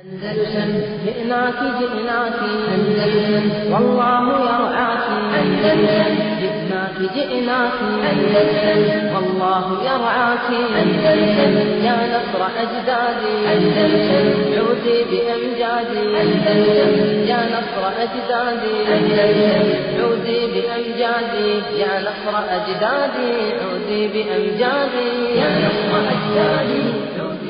أندلسن جئناك جئناك أندلسن والله يرعاك أندلسن جئناك جئناك أندلسن والله يرعاك أندلسن يا نصر أجدادي أندلسن عودي بأمجادي أندلسن يا نصر أجدادي أندلسن عودي بأمجادي يا نصر أجدادي عودي بأمجادي يا نصر أجدادي عودي بأمجادي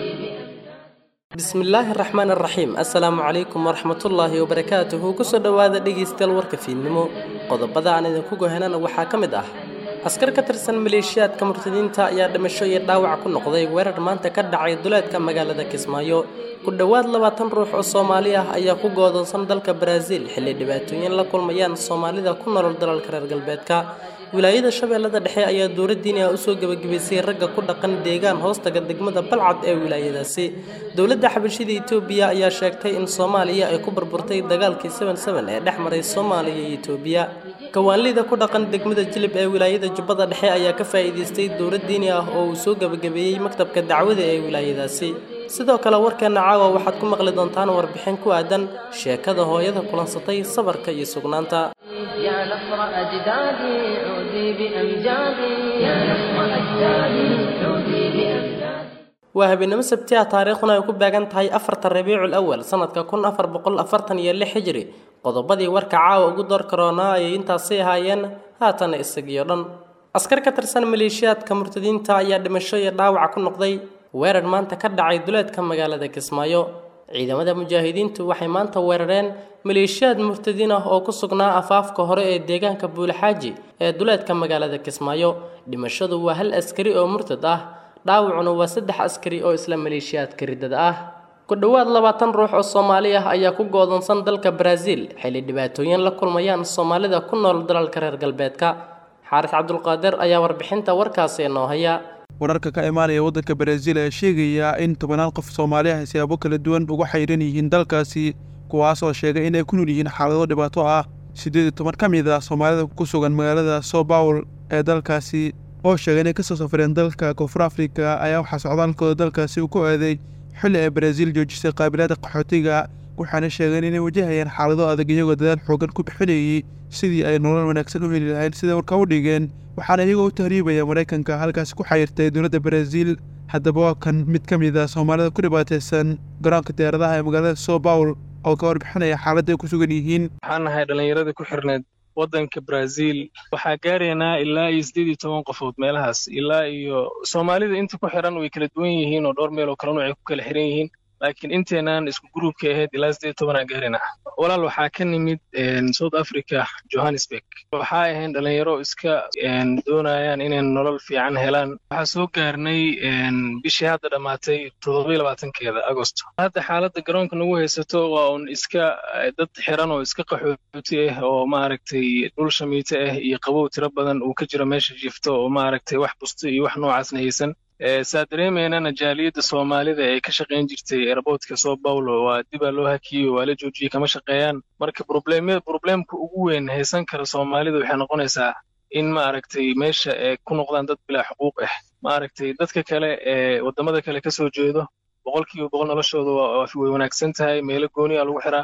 bismillaahi raxmaan raxiim assalaamu calaykum waraxmatullaahi wabarakaatuhu kusoo dhowaada dhegaystayaal warka fiidnimo qodobada aan idinku gohanana waxaa ka mid ah askar ka tirsan maleeshiyaadka murtadiinta ayaa dhimasho iyo dhaawac ku noqday weerar maanta ka dhacay duleedka magaalada kismaayo ku dhowaad labaatan ruux oo soomaali ah ayaa ku goodoonsan dalka baraaziil xilli dhibaatooyin la kulmayaan soomaalida ku nolol dalalka reer galbeedka wilaayada shabeellada dhexe ayaa dowladdiini ah usoo gebagabaysay ragga ku dhaqan deegaan hoostaga degmada balcad ee wilaayadaasi dowladda xabashida etoobiya ayaa sheegtay in soomaaliya ay ku burburtay dagaalkii ee dhex maray soomaaliya iyo etoobiya kawaanlida ku dhaqan degmada jilib ee wilaayada jubbada dhexe ayaa ka faa'iidaystay dowlad diini ah oo uu soo gebagabeeyey maktabka dacwada ee wilaayadaasi sidoo kale warkeena caawa waxaad ku maqli doontaan warbixin ku aadan sheekada hooyada kulansatay sabarka iyo sugnaanta يا نصر أجدادي عودي بأمجادي يا نصر أجدادي عودي بأمجادي waa habeenimo sabti ah taariikhduna ay ku beegan tahay afarta rabiicul awal sanadka kun afar boqol afartan iyo lix hijri qodobadii warka caawa ugu door karoonaa ayay intaasi ahaayeen haatana isagiyo dhan askar ka tirsan maleeshiyaadka murtadiinta ayaa dhimasho iyo dhaawac ku noqday weerar maanta ka dhacay duleedka magaalada kismaayo ciidamada mujaahidiintu waxay maanta weerareen maleeshiyaad murtadiin ah oo ku sugnaa afaafka hore ee deegaanka buulaxaaji ee duleedka magaalada kismaayo dhimashadu waa hal askari oo murtad ah dhaawacuna waa saddex askari oo isla maleeshiyaadka riddada ah ku dhowaad labaatan ruux oo soomaali ah ayaa ku goodoonsan dalka baraaziil xilli dhibaatooyin la kulmayaan soomaalida ku nool dalalka reer galbeedka xaaris cabdulqaadir ayaa warbixinta warkaasi inoo haya wararka ka imaanaya waddanka baraaziil ayaa sheegaya in tobanaad qof soomaali ah siyaabo kala duwan uga xayran yihiin dalkaasi kuwaas oo sheegay inay ku nool yihiin xaalado dhibaato ah siddeed iyo toban ka mid ah soomaalida ku sugan magaalada soo bawl ee dalkaasi oo sheegay inay kasoo safreen dalka koonfur afrika ayaa waxaa socdaalkooda dalkaasi uu ku aaday xilli ay baraaziil joojisay qaabilaada qaxootiga waxaana sheegeen inay wajahayaan xaalado adag iyagoo dadaal xoogan ku bixinayay sidii ay nolol wanaagsan u heli lahayn sida warka u dhigeen waxaana iyagoo u tahriibaya maraykanka halkaasi ku xayirtay dowladda baraaziil haddaba waa kan mid ka mid ah soomaalida ku dhibaataysan garoonka diyaaradaha ee magaalada soo bawl oo ka warbixinaya xaaladda ay ku sugan yihiin waxaan nahay dhallinyaradii ku xirneed waddanka brazil waxaa gaaraynaa ilaa iyo siddeed iyo toban qofood meelahaas ilaa iyo soomaalida inta ku xiran way kala duwan yihiin oo dhowr meel oo kala nuuc ay ku kala xiran yihiin laakiin inteenaan isku gruubka ahayd ilaa siddeed iyo tobanaa gaaraynaa walaal waxaa ka nimid south africa johannesburg waxaa ahayn dhallinyaro iska doonayaan inay nolol fiican helaan waxaa soo gaarnay bishii hadda dhammaatay toddobiyo labaatankeeda agosto hadda xaaladda garoonka nagu haysato waa un iska dad xiran oo iska qaxooti ah oo maaragtay dhul shamiito ah iyo qabow tiro badan uu ka jiro meesha jifto oo maaragtay wax busto iyo wax noocaasna haysan saa dareemaynana jaaliyadda soomaalida ee ka shaqayn jirtay airboortka soo bawlo waa dibaa loo hakiyey waa la joojiyey kama shaqeeyaan marka probleemka ugu weyn haysan kara soomaalida waxay noqonaysaa in maaragtay meesha ay ku noqdaan dad bilaa xuquuq ah maaragtay dadka kale ee waddamada kale ka soo jeedo boqolkiiba boqol noloshooda way wanaagsan tahay meelo gooniya lagu xiraa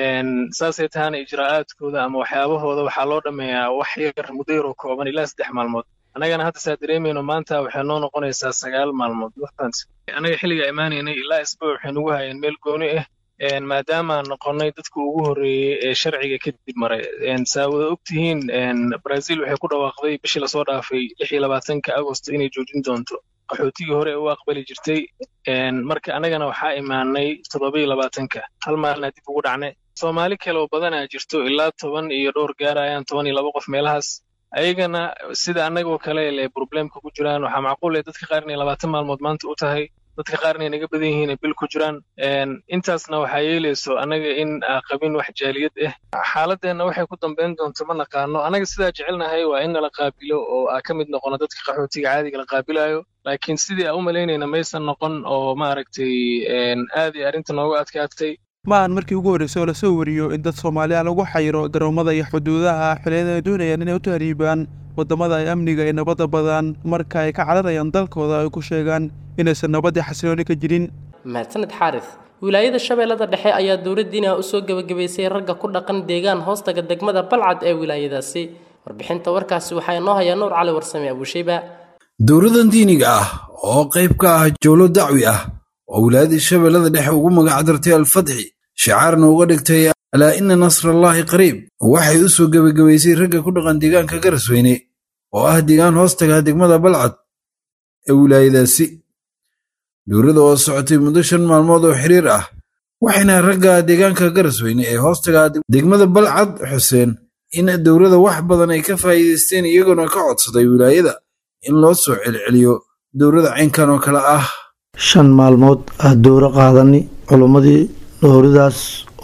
saasay tahana ijraa'aadkooda ama waxyaabahooda waxaa loo dhammeeyaa wax yar muddo yaroo kooban ilaa saddex maalmood annagana hadda saa dareemayno maanta waxay noo noqonaysaa sagaal maalmood waqtaans annaga xilliga imaanaynay ilaa isbuuc waxay nagu hayeen meel gooni ah maadaamaan noqonnay dadka ugu horreeyey ee sharciga kadib maray saa wada ogtihiin brazil waxay ku dhawaaqday bishii lasoo dhaafay lix iyo labaatanka agosto inay joojin doonto qaxootigii hore u aqbali jirtay marka annagana waxaa imaanay toddobiyo labaatanka hal maalina dib ugu dhacnay soomaali kale oo badanaa jirto ilaa toban iyo dhowr gaarayaan toban iyo laba qof meelahaas ayagana sida annagoo kale le probleemka ku jiraan waxaa macquul eh dadka qaar inay labaatan maalmood maanta u tahay dadka qaar inay naga badan yihiin ay bil ku jiraan intaasna waxaa yeelayso annaga in aa qabin wax jaaliyad ah xaaladeenna waxay ku dambayn doonto ma naqaano annaga sidaa jecelnahay waa in nala qaabilo oo aa ka mid noqono dadka qaxootiga caadiga la qaabilayo laakiin sidii aa u malaynayna maysan noqon oo maaragtay aad iyo arrinta noogu adkaatay ma aan markii ugu horreysay oo lasoo wariyo in dad soomaaliya lagu xayiro garoomada iyo xuduudaha xilliyada ay doonayaan inay u tahriibaan waddamada ay amniga iyo nabadda badan marka ay ka cararayaan dalkooda ay ku sheegaan inaysan nabaddii xasilooni ka jirin mahadsaned xaaris wilaayada shabeellada dhexe ayaa dowladdiina usoo gebagabaysay ragga ku dhaqan deegaan hoostaga degmada balcad ee wilaayadaasi warbixinta warkaasi waxaa inoo hayaa nuur cali warsame abuushayba dowladan diiniga ah oo qayb ka ah jowlo dacwi ah oo wilaayadii shabeellada dhexe ugu magac dartay alfatxi shicaarna uga dhigtay alaa ina nasrallaahi qariib waxay u soo gebagabaysay ragga ku dhaqan deegaanka garasweyne oo ah deegaan hoostaga degmada balcad ee wilaayadaasi dowladda oo socotay muddo shan maalmood oo xiriir ah waxayna ragga deegaanka garasweyne ee hoostaga degmada balcad xuseen in dowladda wax badan ay ka faa'iidaysteen iyagoona ka codsaday wilaayada in loo soo celceliyo dowladda caynkan oo kale ah shan maalmood ah dowro qaadani culummadii dowradaas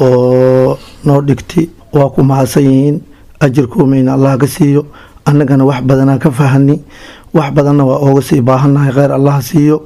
oo noo dhigtay waa ku mahadsan yihiin ajirkuumayna allah ka siiyo annagana wax badanaa ka fahani wax badanna waa ooga sii baahannahay kheyr allah siiyo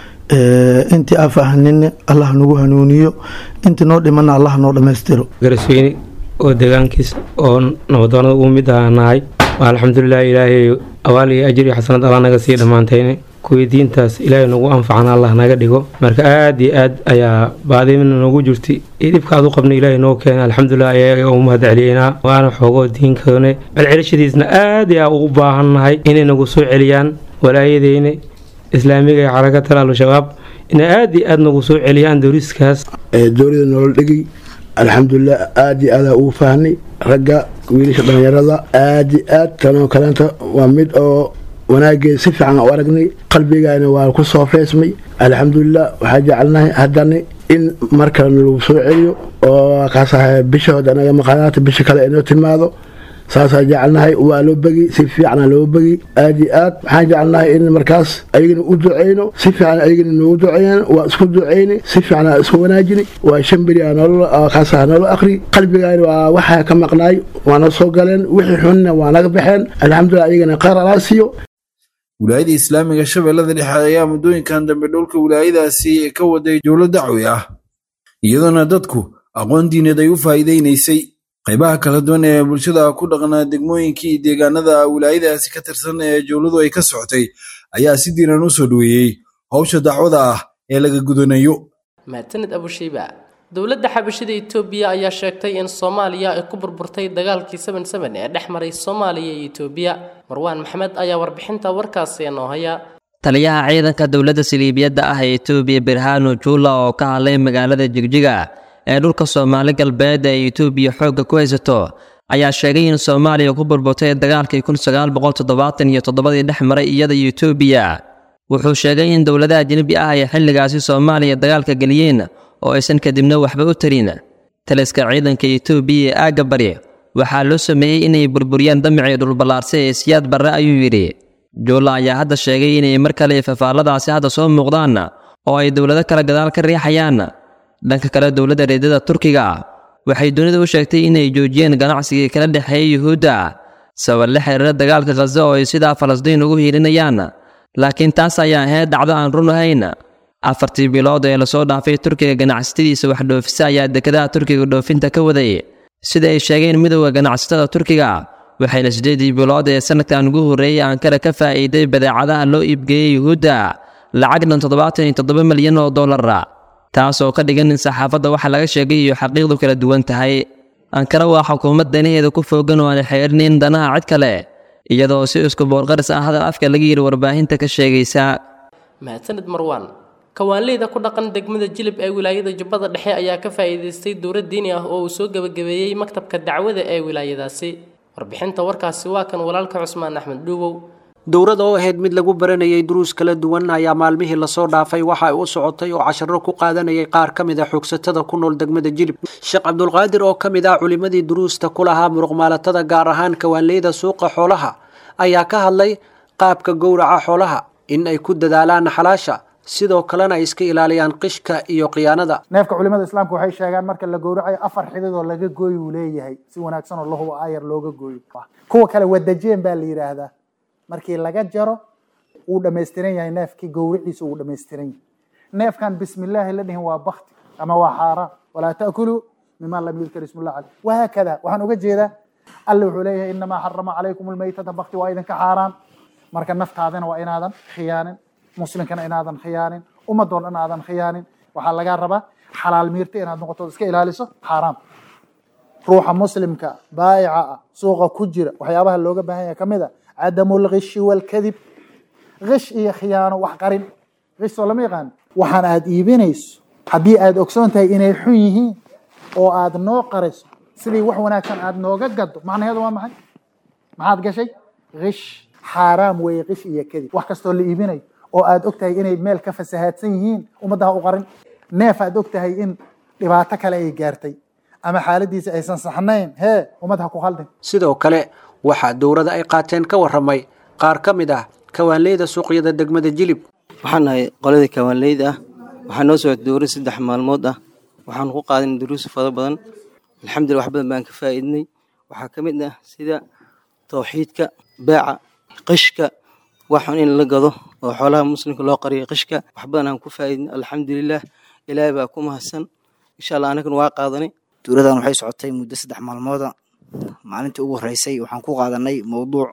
intii aa fahanina allah nagu hanuuniyo intii noo dhimana allah noo dhammaystiro garasweyne oo deegaankiis oo nabadoonada ugu mid aha nahay alxamdulilah ilaahay awaal iyo ajir iyo xasanad allah naga sii dhammaantayne kuwii diintaas ilaahay nagu anfacana allah naga dhigo marka aad iyo aad ayaa baadimina noogu jirtay iyo dhibkaad u qabna ilaahay noo keena alxamdulilah ayaga u mahad celiyeynaa waana xoogoo diinkoone celcelishadiisna aad ayaa ugu baahannahay inay nagu soo celiyaan walaayadeyne islaamiga ee xarakat al-shabaab inay aad iyo aad nagu soo celiyaan dowriskaas dowlada nolol dhegi alxamdulilah aad iyo aadaa ugu faahnay ragga wiilasha dhallinyarada aad iyo aad tanoo kaleenta waa mid oo wanaageed si fiican u aragnay qalbigayna waa ku soo feesmay alxamdulilah waxaa jecelnahay haddana in mar kalena lagu soo celiyo oo kaasaha bishahood anaga maqaanaata bisha kale inoo timaado saasaa jecelnahay waa loo begi si fiicana loo begi aad iyo aad waxaan jecelnahay in markaas ayagana u duceyno si fiican ayagana noogu duceeyaan waa isku duceyni si fiican isku wanaajini waa shan beri kaasaha noola akri qalbigayna waa waxaa ka maqnaay waana soo galeen wixii xunna waa naga baxeen alxamdulilah ayagana qaar alaa siiyo wilaayada islaamiga shabeellada dhexe ayaa muddooyinkan dambe dhulka wilaayadaasi ka waday jowlo dacwi ah iyadoona dadku aqoon diineed ay u faa'iidaynaysay qaybaha kala duwan ee bulshada ku dhaqnaa degmooyinkii deegaanada wilaayadaasi ka tirsan ee jowladu ay ka socotay ayaa si diiran u soo dhoweeyey howsha dacwada ah ee laga gudanayo mahadsanid abushayba dowladda xabashada etoobiya ayaa sheegtay in soomaaliya ay ku burburtay dagaalkii seven seven ee dhex maray soomaaliya iyo etoobiya marwaan maxmed ayaa warbixinta warkaasi noo haya taliyaha ciidanka dowladda saliibiyadda ah ee etoobiya birhano juula oo ka hadlay magaalada jigjiga ee dhulka soomaali galbeed ee etoobiya xoogga ku haysato ayaa sheegay in soomaaliya ku burburtay dagaalkii kun sagaal boqol toddobaatan iyo toddobadii dhex maray iyada iyo etoobiya wuxuu sheegay in dowladaha ajnebi ah ay xilligaasi soomaaliya dagaalka geliyeen oo aysan kadibna waxba u tarin taliska ciidanka etoobiya ee aagga bari waxaa loo sameeyey inay burburiyaan damicii dhulballaarsa ee siyaad barre ayuu yidhi juulla ayaa hadda sheegay inay mar kale fafaalladaasi hadda soo muuqdaan oo ay dowlado kale gadaal ka riixayaan dhanka kale dowladda reedada turkiga waxay dunida u sheegtay inay joojiyeen ganacsigii kala dhexeeya yuhuudda sabab la xiriira dagaalka khaza oo ay sidaa falastiin ugu hiilinayaan laakiin taas ayaa ahayd dhacdo aan run ahayn afartii bilood ee lasoo dhaafay turkiga ganacsatadiisa wax dhoofisa ayaa dekedaha turkiga dhoofinta ka waday sida ay sheegeen midowda ganacsatada turkiga waxayna siddeedii bilood ee sanadkan ugu horreeyey ankara ka faa'iiday badeecadaha loo iibgeeyey yuhuudda lacag dhan toddobaatan iyo toddoba milyan oo dollara taasoo ka dhigan in saxaafadda waxa laga sheegay iyo xaqiiqdu kala duwan tahay ankara waa xukuumad danaheeda ku foogan oo aan xeerinin danaha cid kale iyadoo si isku boorqaris ah hadal afka laga yidhi warbaahinta ka sheegaysa mahadsanid marwaan kawaanleyda ku dhaqan degmada jilib ee wilaayada jubbada dhexe ayaa ka faa'iidaystay dowlad diini ah oo uu soo gebagabeeyey maktabka dacwada ee wilaayadaasi warbixinta warkaasi waa kan walaalka cusmaan axmed dhuuwow dowrada oo ahayd mid lagu baranayay duruus kala duwan ayaa maalmihii lasoo dhaafay waxa ay u socotay oo casharo ku qaadanayay qaar ka mid a xoogsatada ku nool degmada jilib sheekh cabdulqaadir oo ka mid ah culimmadii duruusta ku lahaa muruqmaalatada gaar ahaan kawaanleyda suuqa xoolaha ayaa ka hadlay qaabka gowraca xoolaha in ay ku dadaalaan xalaasha sidoo kalena ay iska ilaaliyaan qishka iyo khiyaanada neefka culimada islaamka waxay sheegaan marka la gowracayo afar xidid oo laga gooy uu leeyahay si wanaagsan oo lahuba aayar looga gooyo kuwa kale wadajeen baa la yidhaahdaa markii laga jaro wuu dhammaystiran yahay neefkii gowriciisa wuu dhammaystiran yahay neefkan bismillaahi la dhihin waa bakti ama waa xaaraan walaa ta'kuluu mima lam yudkar ismullah caleyh wahaakada waxaan uga jeedaa alle wuxuu leeyahay inamaa xarama calaykum almaytata bakti waa idinka xaaraan marka naftaadana waa inaadan khiyaanin muslimkana inaadan khiyaanin ummadoo dhan aadan khiyaanin waxaa lagaa rabaa xalaal miirta inaad noqoto iska ilaaliso xaaraam ruuxa muslimka baayica ah suuqa ku jira waxyaabaha looga baahan yahay ka mid a cadamu lgishi walkadib gish iyo khiyaano wax qarin gish soo lama yaqaan waxaan aad iibinayso haddii aad ogsoon tahay inay xun yihiin oo aad noo qariso sidii wax wanaagsan aad nooga gado macnaheedu waa maxay maxaad gashay gish xaaraam weeye gish iyo kadib wax kastoo la iibinayo oo aad og tahay inay meel ka fasahaadsan yihiin ummaddaha u qarin neef aad og tahay in dhibaato kale ay gaartay ama xaaladiisa aysan saxnayn hee ummad ha ku khaldin sidoo kale waxaa dowladda ay qaateen ka warramay qaar ka mid ah kawaanleyda suuqyada degmada jilib waxaan nahay qoladii kawaanleyda ah waxaa noo socota dowra saddex maalmood ah waxaanu ku qaadanay duruus fara badan alxamdulillah wax badan baan ka faa'iidnay waxaa ka mid ah sida tawxiidka beeca qishka waxun in la gado oo xoolaha muslimka loo qariyo qishka wax badan aan ku faa'iidnay alxamdulilah ilaahay baa ku mahadsan insha allah anagana waa qaadanay duuradan waxay socotay muddo saddex maalmooda maalintii ugu horeysay waxaan ku qaadanay mowduuc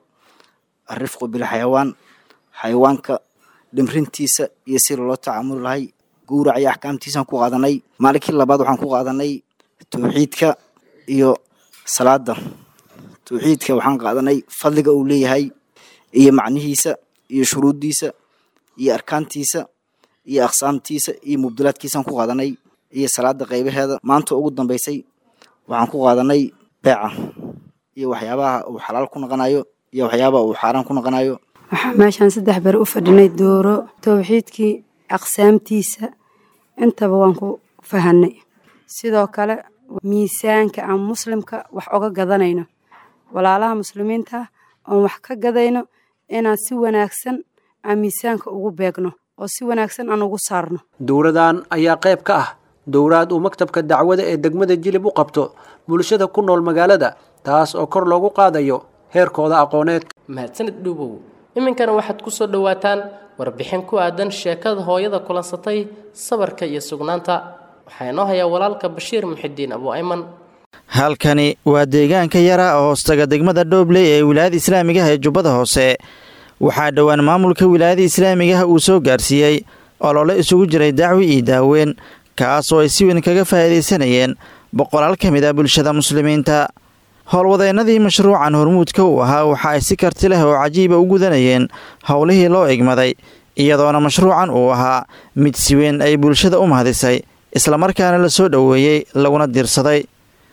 arifqu bilxayawaan xayawaanka dhimrintiisa iyo si loola tacaamuli lahay gowrac iyo axkaamtiisaan ku qaadanay maalinkii labaad waxaan ku qaadanay tawxiidka iyo salaada tawxiidka waxaan qaadanay fadliga uu leeyahay iyo macnihiisa iyo shuruuddiisa iyo arkaantiisa iyo aqsaamtiisa iyo mubdilaadkiisaan ku qaadanay iyo salaada qaybaheeda maanta ugu dambeysay waxaan ku qaadanay beeca iyo waxyaabaha uu xalaal ku noqonayo iyo waxyaabaha uu xaaraan ku noqonayo waxaa meeshaan saddex beri u fadhinay dooro towxiidkii aqsaamtiisa intaba waan ku fahanay sidoo kale miisaanka aan muslimka wax oga gadanayno walaalaha muslimiinta oon wax ka gadayno inaan si wanaagsan aan miisaanka ugu beegno oo si wanaagsan aan ugu saarno dowladan ayaa qayb ka ah dowlaad uu maktabka dacwada ee degmada jilib u qabto bulshada ku nool magaalada taas oo kor loogu qaadayo heerkooda aqooneed mahadsanid dhuubow iminkana waxaad ku soo dhowaataan warbixin ku aadan sheekada hooyada kulansatay sabarka iyo sugnaanta waxaa inoo hayaa walaalka bashiir muxidiin abu ayman halkani waa deegaanka yara oo hoostaga degmada dhoobley ee wilaayada islaamigaha ee jubbada hoose waxaa dhowaan maamulka wilaayada islaamigaha uu soo gaarsiiyey olole isugu jiray dacwi iyo daaweyn kaas oo ay si weyn kaga faa'iidaysanayeen boqolaal ka mid ah bulshada muslimiinta howlwadeennadii mashruucan hormuudka uu ahaa waxa ay si karti leh oo cajiiba u gudanayeen howlihii loo egmaday iyadoona mashruucan uu ahaa mid si weyn ay bulshada u mahadisay islamarkaana la soo dhoweeyey laguna diirsaday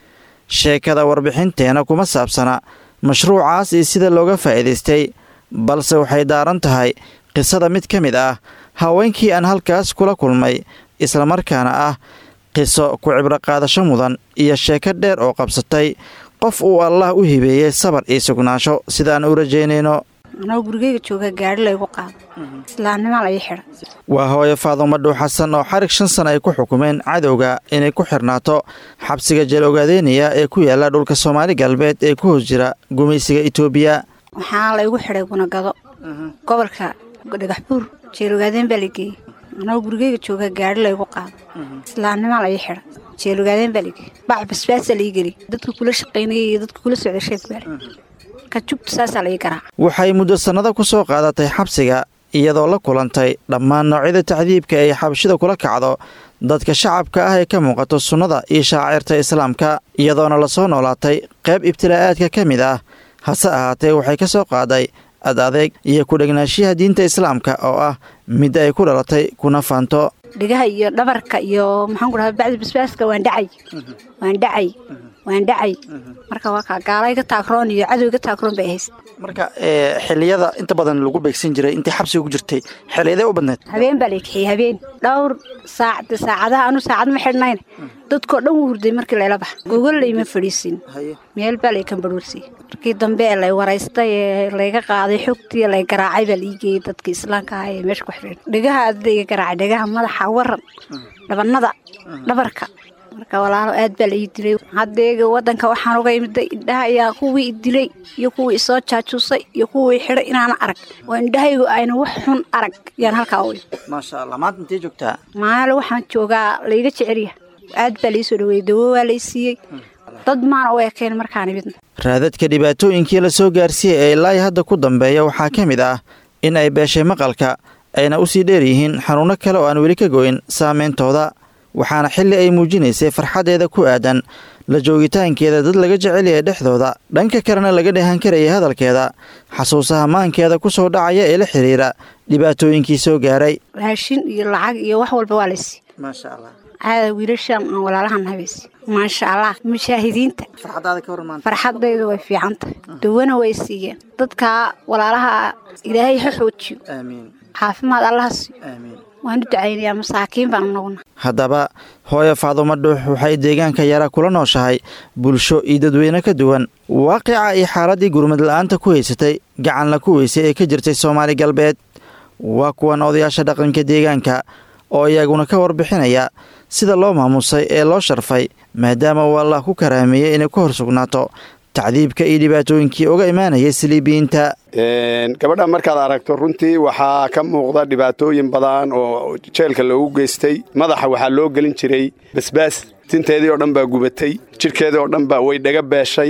sheekada warbixinteena kuma saabsana mashruucaas iyo sida looga faa'iidaystay balse waxay daaran tahay qisada mid ka mid ah haweenkii aan halkaas kula kulmay islamarkaana ah qiso ku cibro qaadasho mudan iyo sheeko dheer oo qabsatay qof uu allah u hibeeyey sabar iyo sugnaasho sidaan u rajaynayno anoo gurigeyga jooga gaari laygu qaado islaamnimo la ii xidha waa hooyo faadumo dhuw xasan oo xarig shan sana ay ku xukumeen cadowga inay ku xirnaato xabsiga jeel ogaadeynaya ee ku yaala dhulka soomaali galbeed ee ku hoos jira gumaysiga itoobiya waxaa laygu xidhay gunagado gobolka dhagax buur jeel ogaadeen baa la geeyey anoo gurigeyga jooga gaari laygu qaado islaamnimo la ii xidha jeel ogaadeen baa la geeyey bac basbaasa la ii geliy dadka kula shaqaynayay iyo dadka kula socday sheeg baale ka jugta saasaa la ii garaaca waxay muddo sannado ku soo qaadatay xabsiga iyadoo la kulantay dhammaan noocyada tacdiibka ay xabashida kula kacdo dadka shacabka ah ee ka muuqato sunnada iyo shaacirta islaamka iyadoona lasoo noolaatay qayb ibtilaa'aadka ka mid ah hase ahaatee waxay ka soo qaaday ad adeeg iyo ku-dhegnaanshiyaha diinta islaamka oo ah mid ay ku dhalatay kuna faanto dhigaha iyo dhabarka iyo maxaan ku dhahaa bacdi basbaaska waan dhacay waan dhacay waan dhacay marka waa kaa gaala iga taagroon iyo cadow iga taagroon bay hayst marka xiliyada inta badan lagu beegsan jiray intay xabsiga ku jirtay xiliyadee u badneed habeen baa la kixiyey habeen dhowr saac saacadaha anu saacad ma xidhnayn dadkoo dhan wuu hurday markii layla baxa gogol layma fadhiisin meel baa lay kambarhuursiyey markii dambe ee lay waraystay ee layga qaaday xogtii lay garaacay baa la ii geeyey dadka islaamka ah ee meesha ku xidheen dhegaha adada iga garaacay dhegaha madaxa waran dhabanada dhabarka marka walaalo aad baa la ii dilay haddeega wadanka waxaan uga imiday indhaha ayaa kuwii i dilay iyo kuwii isoo jaajuusay iyo kuwii xidhay inaana arag oo indhahaygu ayna wax xun arag yaan halkaa u maasha allah maanta intee joogtaa maale waxaan joogaa layga jecelya aad baa laii dhaweeyey dawo waa lay siiyey dad maana u ekeen markaan imidna raadadka dhibaatooyinkii la soo gaarsiiyey ee ilaa hadda ku dambeeya waxaa ka mid ah in ay beeshay maqalka ayna u sii dheer yihiin xanuunno kale oo aan weli ka goyn saameyntooda waxaana xilli ay muujinaysay farxaddeeda ku aadan la joogitaankeeda dad laga jecel yahay dhexdooda dhanka kalena laga dheehan karayay hadalkeeda xasuusaha maankeeda ku soo dhacaya ee la xiriira dhibaatooyinkii soo gaaray raashin iyo lacag iyo wax walba waa laysi maasha allah caada wiilashaan aan walaalahan habaysi maasha allah mujaahidiinta farxadaada ka warmaan farxadaydu way fiican tahay dawana way siiyeen dadka walaalaha ilaahay ha xoojiyo aamiin caafimaad allaha siiyo aamiin waan u ducaynayaa masaakiin baan naguna haddaba hooyo faadumo dhuux waxay deegaanka yara kula nooshahay bulsho iyo dadweyne ka duwan waaqica iyo xaaladdii gurmad la-aanta ku haysatay gacanla ku weysay ee ka jirtay soomaali galbeed waa kuwan odayaasha dhaqanka deegaanka oo iyaguna ka warbixinaya sida loo maamusay ee loo sharfay maadaama uu allah ku karaameeyey inay ku hor sugnaato tacdiibka iyo dhibaatooyinkii uga imaanayay siliibiyiinta gabadha markaad aragto runtii waxaa ka muuqda dhibaatooyin badan oo jeelka loogu geystay madaxa waxaa loo gelin jiray basbaas tinteedii oo dhan baa gubatay jidhkeedii oo dhan baa way dhaga beeshay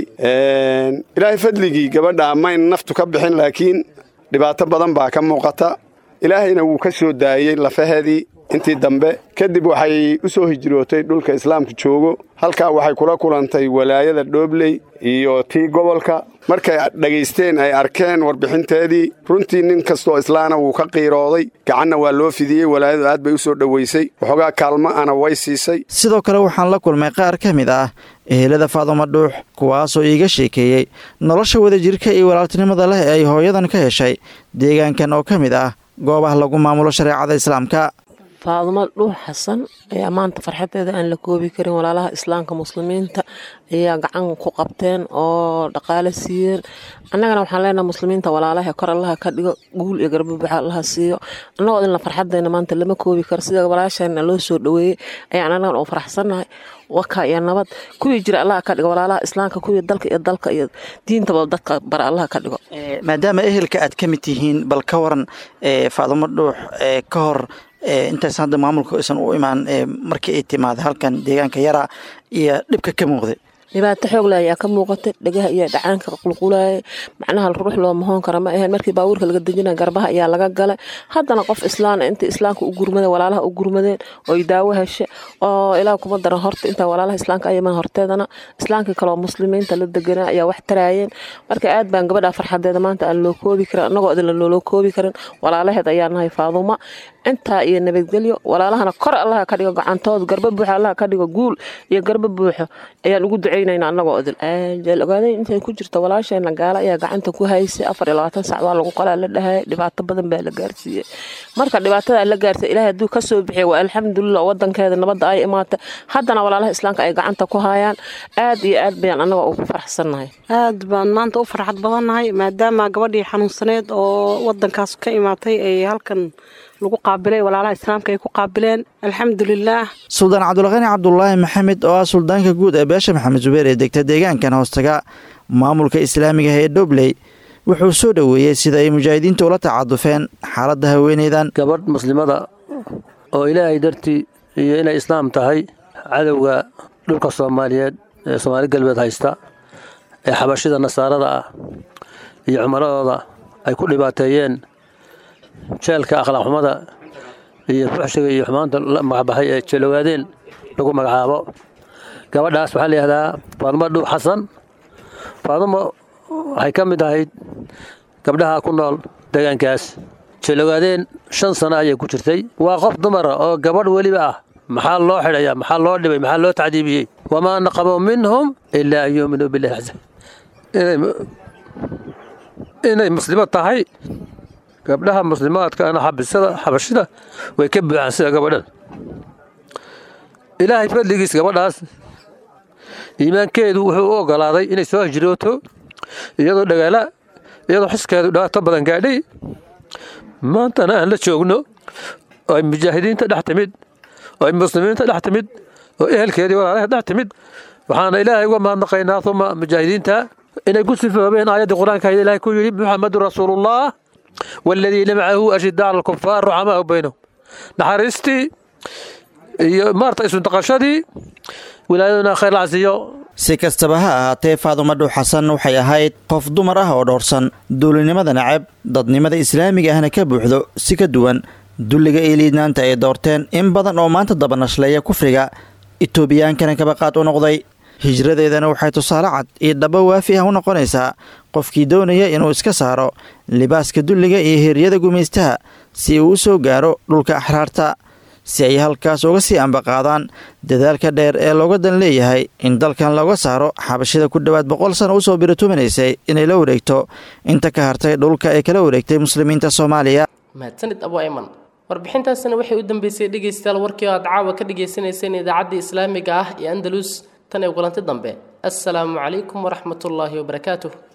ilaahay fadligii gabadha mayn naftu ka bixin laakiin dhibaato badan baa ka muuqata ilaahayna wuu ka soo daayey lafaheedii intii dambe kadib waxay u soo hijrootay dhulka islaamka joogo halkaa waxay kula kulantay walaayada dhoobley iyo tii gobolka markay dhagaysteen ay arkeen warbixinteedii runtii nin kastoo islaana wuu ka qiirooday gacanna waa loo fidiyey walaayadu aad bay u soo dhowaysay waxoogaa kaalmo ana way siisay sidoo kale waxaan la kulmay qaar ka mid ah ehelada faadumo dhuux kuwaasoo iiga sheekeeyey nolosha wadajirka iyo walaaltinimada leh ee ay hooyadan ka heshay deegaankan oo ka mid ah goobaha lagu maamulo shareecada islaamka faadumo dhuux xasan ayaa maanta farxadeeda aan la koobi karin walaalaha islaamka muslimiinta ayaa gacan ku qabteen oo dhaqaale siiyeen annagana waxaan leenaha muslimiinta walaalaha kor allaha ka dhigo guul iyo garbabaxa allaha siiyo annagoo idinla farxadeena maanta lama koobi karo sida walaasheena loo soo dhoweeyey ayaan annagan oo faraxsannahay waka iyo nabad kuwii jira allaha ka dhigo walaalaha islaamka kuwii dalka iyo dalka iyo diintaba dadka bara allaha ka dhigo maadaama ehelka aad ka mid tihiin bal ka waran faadumo dhuux ka hor intaysan hadda maamulka aysan u imaan markii ay timaada halkan deegaanka yara iyo dhibka ka muuqday dhibaato xoogle ayaa ka muuqatay dhagaha iyo dhacaanka qulqulaayay macnaha ruux loo mahoon kara ma aheen markii baabuurka laga dejinaya garbaha ayaa laga galay haddana qof islaan inta islaamka u gurmadeen walaalaha u gurmadeen oy daawo heshe oo ilaa kuma daran horta inta walaalaha islaamka ayaman horteedana islaamkii kaloo muslimiinta la deganaa ayaa wax taraayeen marka aad baan gabadha farxadeeda maanta aan loo koobi karin annagoo idinla looloo koobi karin walaalaheed ayaa nahay faaduma intaa iyo nabadgelyo walaalahana kor allaha ka dhigo gacantood garba buuxo allaha ka dhigo guul iyo garba buuxo ayaan ugu ducaynayna annagoo idil jeel ogaaday intay ku jirta walaasheena gaala ayaa gacanta ku haysay afar iyo labaatan sac baa lagu qalaa la dhahayay dhibaato badan baa la gaarsiiyey marka dhibaatada la gaartay ilaahay hadduu ka soo bixiya waa alxamdulilah wadankeeda nabadda ay imaatay haddana walaalaha islaamka ay gacanta ku hayaan aad iyo aad bayaan annagoo ugu faraxsannahay aad baan maanta u farxad badannahay maadaama gabadhii xanuunsaneed oo wadankaas ka imaatay ay halkan lagu qaabilay walaalaha islaamka ay ku qaabileen alxamdulilaah suldaan cabdulqani cabdulaahi maxamed oo ah suldaanka guud ee beesha maxamed zubeer ee degta deegaankan hoostaga maamulka islaamiga ee dhobley wuxuu soo dhoweeyey sida ay mujaahidiinta ula tacadufeen xaaladda haweeneydan gabadh muslimada oo ilaahay dartii iyo inay islaam tahay cadowga dhulka soomaaliyeed ee soomaali galbeed haysta ee xabashida nasaarada ah iyo cumaradooda ay ku dhibaateeyeen jeelka akhlaaq xumada iyo fuxshiga iyo xumaanta la magacbaxay ee jeelowaadeen lagu magacaabo gabadhaas waxaa layihahdaa faadumo dhuux xasan faadumo waxay ka mid ahayd gabdhaha ku nool deegaankaas jeelowaadeen shan sano ayay ku jirtay waa qof dumara oo gabadh weliba ah maxaa loo xidhaya maxaa loo dhibay maxaa loo tacdiibiyey wamaa naqabuu minhum ilaa an yuuminuu billahi casa inay muslimo tahay gabdhaha muslimaadkaana xabisada xabashida way ka buuxaan sida gabadhan ilaahay fadligiis gabadhaas iimaankeedu wuxuu u ogolaaday inay soo hijrooto iyadoo dhagaala iyadoo xiskeedu dhibaato badan gaadhay maantana aan la joogno oo ay mujaahidiinta dhex timid oo ay muslimiinta dhex timid oo ehelkeedii walaalaheed dhex timid waxaana ilaahay uga mahadnaqaynaa uma mujaahidiinta inay ku sifoobeen aayaddii qur-aanka ilaahay ku yidhi muxamedun rasuulullah والذين معه أشداء على الكفار رحماء بينهم نحرستي iyo maarta isu dhaqashadii wilaayaduna khayr lacsiyo si kastaba ha ahaatee faadumo dhuux xasan waxay ahayd qof dumar ah oo dhoorsan duulinimada nacab dadnimada islaamiga ahna ka buuxdo si ka duwan dulliga iyo liidnaanta ay doorteen in badan oo maanta dabanashleeya kufriga itoobiyankana kabaqaad u noqday hijradeedana waxay tusaale cad iyo dhabo waafi ah u noqonaysaa qofkii doonaya inuu iska saaro libaaska dulliga iyo hiryada gumaystaha si uu u soo gaaro dhulka axraarta si ay halkaas uga sii ambaqaadaan dadaalka dheer ee looga dan leeyahay in dalkan looga saaro xabashida ku dhowaad boqol sano usoo biratuminaysay inay la wareegto inta ka hartay dhulka ay kala wareegtay muslimiinta soomaaliya mahadsanid abu ayman warbixintaasina waxay u dambeysay dhegaystayaal warkii oo aad caawa ka dhagaysanayseen idaacadda islaamiga ah ee andalus tan ee kulanti dambe assalaamu calaykum waraxmatullaahi wabarakaatuh